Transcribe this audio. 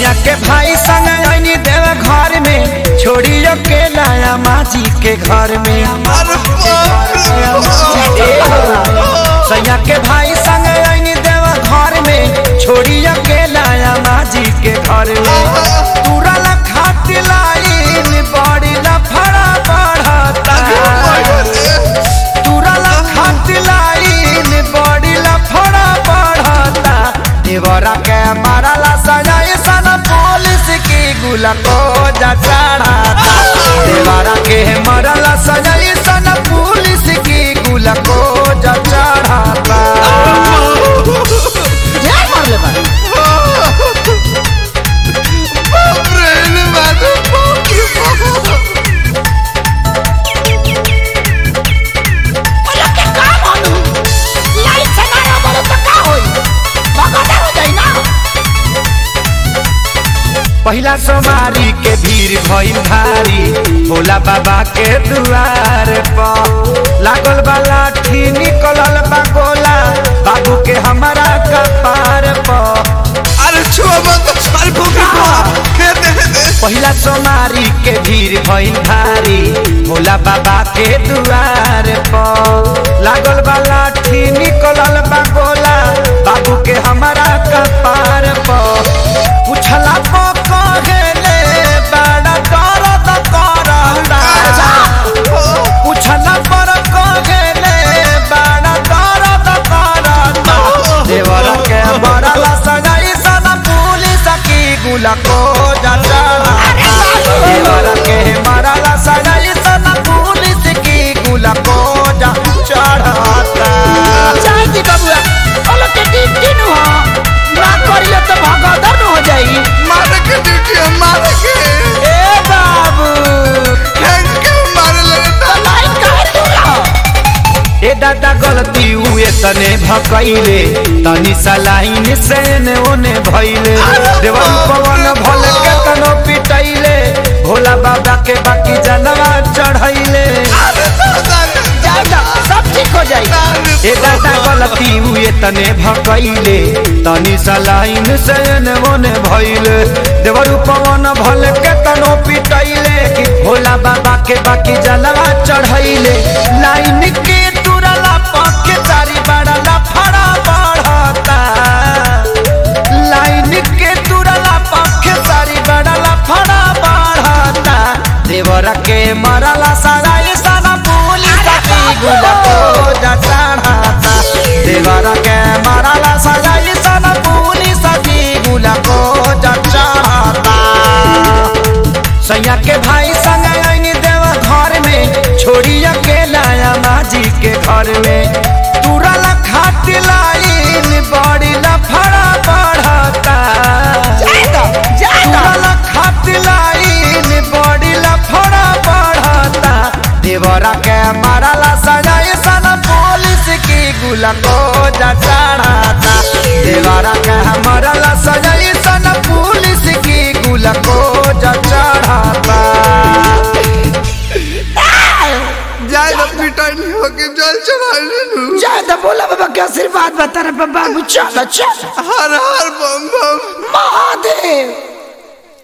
सैया के भाई संग आईनी देव घर में छोड़ी अकेला माजी के घर में अरे बाप रे बाप। सैया के भाई संग आईनी देव घर में छोड़ी अकेला माजी के घर में तुरल खाट लाइन बड़ी लफड़ा बढ़ता तुरल खाट लाइन बड़ी लफड़ा बढ़ता देवरा के मारला सजाए सन पुलिस की गुला को जा चढ़ाता देवरा के मारला सजाए सन पुलिस की गुला को जा चढ़ाता ढेर मारले बा बाप रे रे बाप रे बाप रे बाप। अरे के का मानू लाइट से ना बोलो तो का होई भगदड़ हो जाई ना पहिला सोमारी के भीड़ भइल भारी भोला बाबा के दुआर पर लागल बा लाठी निकलल बा गोला बाबू के हमारा कपार पर अरे छुआ मत छाल फूकी को दे दे दे पहिला सोमारी के भीड़ भइल भारी भोला बाबा के दुआर पर लागल बा लाठी निकलल बा गोला बाबू के हमारा कपार पर पुछला को कहेले बड़ा दर्द करता पुछला पर कहेले बड़ा दर्द करता देवर के मरला सगाई सन पुलिस की गुला को जाता देवर के मरला सगाई सन पुलिस की गुला को जा चढ़ाता चाय दी बबुआ बोलो के दिन दिन हो ना करियो तो भगदड़ हो जाई मारे के ड्यूटी है मारे के ए बाबू हैंग के मारे लगे तो लाइट काहे दूर ए दादा गलती हुए तने भकैले तनी सलाइन से ने ओने भइले देवन पवन भल के तनो पिटैले भोला बाबा के बाकी जनवा चढ़ैले अरे दादा रे जाई ना सब ठीक हो जाई ए दादा गलती हुए तने भकैले तनी सलाइन से ने ओने भइले देवन पवन भल के तनो पिटैले कि भोला बाबा के बाकी जनवा चढ़ैले लाइन के तुरला पक्के चारी बड़ला फड़ा बढ़ता लाइन के तुरला पक्के चारी बड़ला फड़ा बढ़ता देवर के मरला सगाई सारा पुलिस की गुला को जा चढ़ाता देवर के मरला सगाई सारा पुलिस की गुला को जा चढ़ाता सैया के भाई संग आईनी देव घर में छोड़ी अकेला माजी के घर में तुरल खाट लाइन बड़ी लफड़ा बढ़ता जाई ना जाई ना तुरल खाट लाइन बड़ी लफड़ा बढ़ता देवरा के मारला सजाए सन पुलिस की गुला को जा चढ़ाता देवरा के मारला सजाए सन पुलिस की गुला को जा चढ़ाता जाए ना पिटाई नहीं होगी जल चढ़ा ले लू जाई ना बोला बाबा के आशीर्वाद बता रे बाबू चलो चलो हर हर